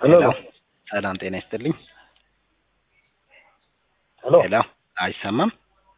ሄሎ ሄሎ ሰላም ጤና ይስጥልኝ። ሄሎ ሄሎ አይሰማም?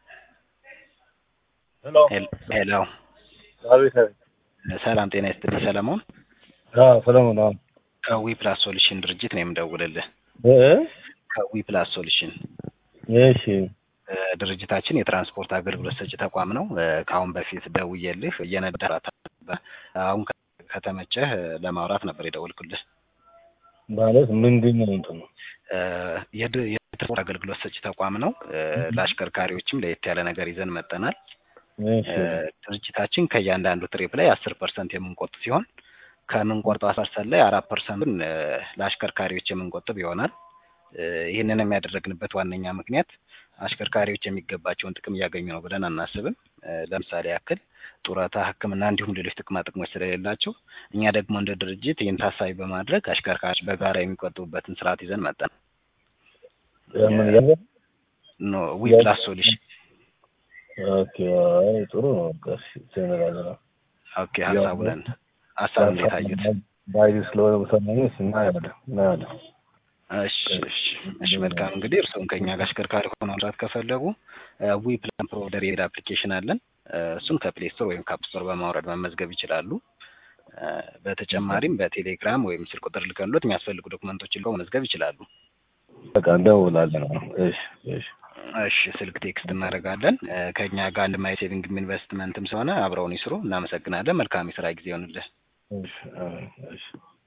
ሄሎ ሄል- ሄሎ አቤት አቤት ሰላም ጤና ይስጥልኝ ሰለሞን አዎ ሰለሞን አዎ ከዊ ፕላስ ሶሉሽን ድርጅት ነው የምደውልልህ። እ ከዊ ፕላስ ሶሉሽን እሺ እ፣ ድርጅታችን የትራንስፖርት አገልግሎት ሰጪ ተቋም ነው። እ፣ ከአሁን በፊት ደውዬልህ እየነዳህ አሁን ከ- ከተመቸህ እ፣ ለማውራት ነበር የደወልኩልህ። ማለት ምንድን ነው እንትኑ እ፣ የድ- የትራንስፖርት አገልግሎት ሰጪ ተቋም ነው። እ፣ ለአሽከርካሪዎችም ለየት ያለ ነገር ይዘን መጠናል። እሺ እ፣ ድርጅታችን ከእያንዳንዱ ትሪፕ ላይ አስር ፐርሰንት የምንቆጥ ሲሆን ከምንቆርጠው አስር ፐርሰንት ላይ አራት ፐርሰንቱን እ፣ ለአሽከርካሪዎች የምንቆጥብ ይሆናል። እ፣ ይህንን የሚያደረግንበት ዋነኛ ምክንያት አሽከርካሪዎች የሚገባቸውን ጥቅም እያገኙ ነው ብለን አናስብም። እ፣ ለምሳሌ ያክል ጡረታ፣ ሕክምና እንዲሁም ሌሎች ጥቅማ ጥቅሞች ስለሌላቸው እኛ ደግሞ እንደ ድርጅት ይህን ታሳቢ በማድረግ አሽከርካሪዎች በጋራ የሚቆጥቡበትን ስርዓት ይዘን መጠን ምን ያለ ኖ ዊ ፕላስ ሶሉሽን ኦኬ አይ ጥሩ ነው ቀስ ተነጋገራ ኦኬ ሀሳቡን ሀሳብ እንዴት አዩት? ባይዲ ስለሆነ በሰማኝ እናያለን እናያለን እሺ እሺ እሺ መልካም እንግዲህ እርስዎም ከኛ ጋር አሽከርካሪ ሆነው መስራት ከፈለጉ ዊ ፕላን ፕሮቫይደር የሚል አፕሊኬሽን አለን። እ፣ እሱን ከፕሌይ ስቶር ወይም ከአፕ ስቶር በማውረድ መመዝገብ ይችላሉ። እ፣ በተጨማሪም በቴሌግራም ወይም ስልክ ቁጥር ልከንሎት የሚያስፈልጉ ዶክመንቶችን ልከው መመዝገብ ይችላሉ። በቃ እንደውላለን እሺ እሺ እሺ ስልክ ቴክስት እናደርጋለን። እ፣ ከኛ ጋር አንድ ማይ ሴቪንግ ኢንቨስትመንትም ስለሆነ አብረውን ይስሩ። እናመሰግናለን። መልካም የስራ ጊዜ ይሆንልን። እሺ አዎ፣ እሺ